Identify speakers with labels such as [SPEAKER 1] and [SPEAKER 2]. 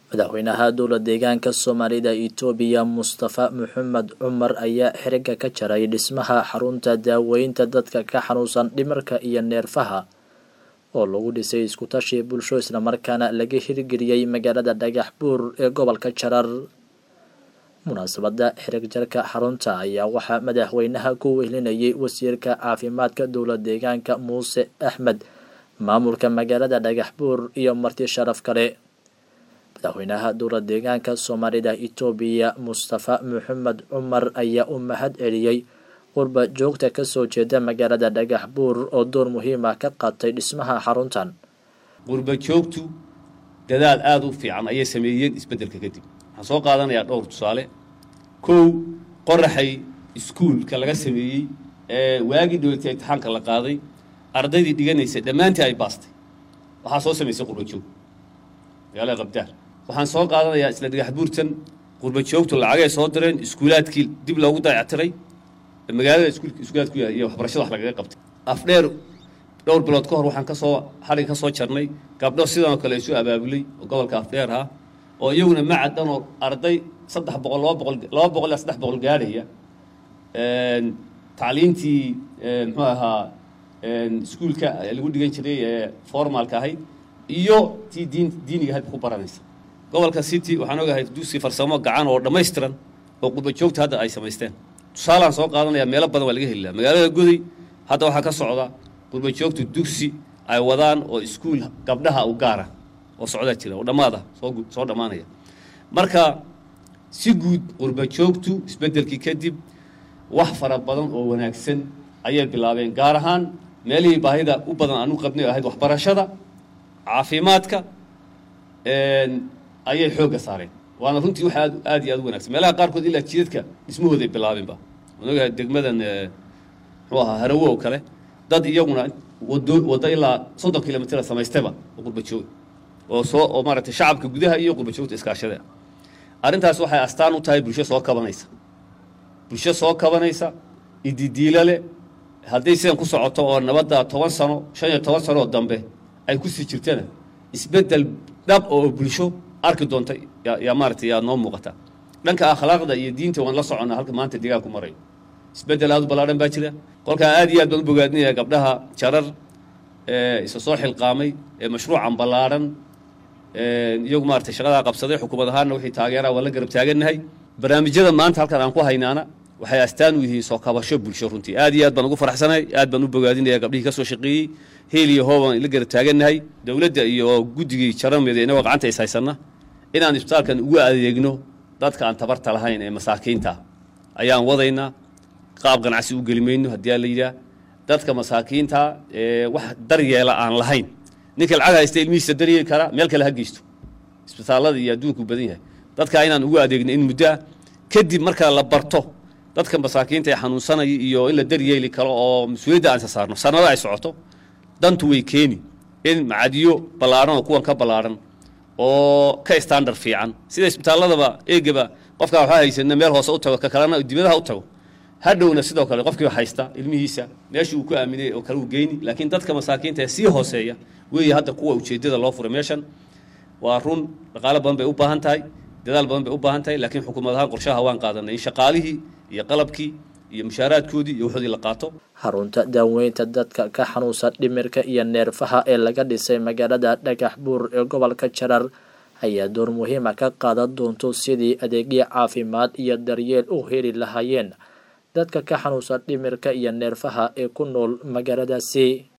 [SPEAKER 1] madaxweynaha dowla deegaanka soomaalida itoobiya mustafa maxamed cumar ayaa xiriga ka jaray dhismaha xarunta daaweynta dadka ka xanuunsan dhimirka iyo neerfaha oo lagu dhisay iskutashi bulsho islamarkaana laga hirgeliyey magaalada dhagax buur ee gobolka jarar munaasabada xirig jarka xarunta ayaa waxaa madaxweynaha ku wehlinayay wasiirka caafimaadka dowla deegaanka muuse axmed maamulka magaalada dhagax buur iyo marti sharaf kale madaxweynaha dowla deegaanka soomaalida itoobiya mustafa maxamed cumar ayaa u mahad celiyey qurba joogta kasoo jeeda magaalada dhagax buur oo door muhiima ka qaatay dhismaha xaruntan
[SPEAKER 2] qurba joogtu dadaal aada u fiican ayay sameeyeen isbeddelka kadib waxaan soo qaadanayaa dhowr tusaale kow qoraxay iskuulka laga sameeyey ee waagii dhoweytay imtixaanka la qaaday ardaydii dhiganaysay dhammaantii ay baastay waxaa soo samaysay qurba joog magaalada qabdaar waxaan soo qaadanayaa isla dhagax buurtan qurba joogtu lacagay soo direen iskuulaadkii dib loogu dayactiray magaalada iskuulka iskuulaad ku yaal iyo waxbarashada wax lagaga qabtay afdheer dhowr bilood ka hor waxaan kasoo xalig ka soo jarnay gabdho sidanoo kale isu abaabulay oo gobolka afdheer ah oo iyaguna macad dhan oo arday saddex boqol laba boqol laba boqol ilaa saddex boqol gaadhaya tacliintii muxuu ahaa iskuulka lagu dhigan jiray ee formalka ahayd iyo tii diin diiniga ahayd ku baranaysa gobolka city waxaan ogahay dugsi farsamo gacan oo dhammaystiran oo qurba joogta hadda ay samaysteen tusaalaan soo qaadanaya meelo badan waa laga heli laha magaalada goday hadda waxaa ka socda qurba joogtu dugsi ay wadaan oo iskuul gabdhaha u gaara oo socdaa jira oo dhammaada soo soo dhammaanaya marka si guud qurba joogtu isbeddelkii kadib wax fara badan oo wanaagsan ayay bilaabeen gaar ahaan meelihii baahida u badan aan u qabnay ahayd waxbarashada caafimaadka ayay xoogga saareen waana runtii wax aad aad iyo aad u wanagsan meelaha qaarkood ilaa jidadka dhismahooday bilaabeenba waan ogahay degmadan muxuu ahaa harawo oo kale dad iyaguna wado waddo ilaa soddon kilomitr samaystaba oo qurba joog oo soo oo maaragtay shacabka gudaha iyo qurba joogta iskaashada arrintaas waxay astaan u tahay bulsho soo kabanaysa bulsho soo kabanaysa ididiilo leh hadday sidan ku socoto oo nabadda toban sano shan iyo toban sano oo dambe ay kusii jirtana isbeddel dhab oo bulsho arki doonta yaa maaratay yaa noo muuqata dhanka akhlaaqda iyo diinta waan la soconnaa halka maanta deegaanku marayo isbeddel aad u ballaadhan baa jira kolkaa aad iyo aad baan u bogaadinaya gabdhaha jarar ee isa soo xilqaamay ee mashruucan ballaadhan iyagu maaratay shaqadaa qabsaday xukuumad ahaanna wixii taageeraa waan la garab taagannahay barnaamijyada maanta halkan aan ku haynaana waxay astaan u yihiin soo kabasho bulsho runtii aad iyo aad baan ugu faraxsanahay aad baan u bogaadinaya gabdhihii ka soo shaqeeyey heel iyo hoobaan la garab taagannahay dowladda iyo guddigii jarameeda inagoo gacanta is haysanna inaan isbitaalkan ugu adeegno dadka aan tabarta lahayn ee masaakiinta ayaan wadaynaa qaab ganacsi u geli mayno haddii aa la yidhaah dadka masaakiinta ee wax daryeela aan lahayn ninka lacag haysta ilmihiisa daryeeli kara meel kale ha geysto isbitaallada iyo adduunku badan yahay dadka inaan ugu adeegno in muddo ah kadib marka la barto dadka masaakiinta ee xanuunsanaya iyo in la daryeeli karo oo mas-uuliyadda aan isa saarno sanado ay socoto dantu way keeni in macadiyo ballaadhan oo kuwan ka ballaadhan oo ka standard fiican sida isbitaalladaba eegaba qofkaa waxaa haysana meel hoose u tago ka kalena dibadaha u tago hadhowna sidoo kale qofkiiba haysta ilmihiisa meeshii uu ku aaminay oo kale uu geyni laakiin dadka masaakiinta ee sii hooseeya weeye hadda kuwa ujeeddada loo furay meeshan waa run dhaqaalo badan bay u baahan tahay dadaal badan bay u baahan tahay laakiin xukuumad ahaan qorshaha waan qaadanay in shaqaalihii iyo qalabkii iyo mushaaraadkoodii iyo waxoodii la qaato
[SPEAKER 1] xarunta daaweynta dadka ka xanuunsan dhimirka iyo neerfaha ee laga dhisay magaalada dhagax buur ee gobolka jarar ayaa door muhiima ka qaadan doonto sidii adeegyo caafimaad iyo daryeel u heli lahaayeen dadka ka xanuunsan dhimirka iyo neerfaha ee ku nool magaaladaasi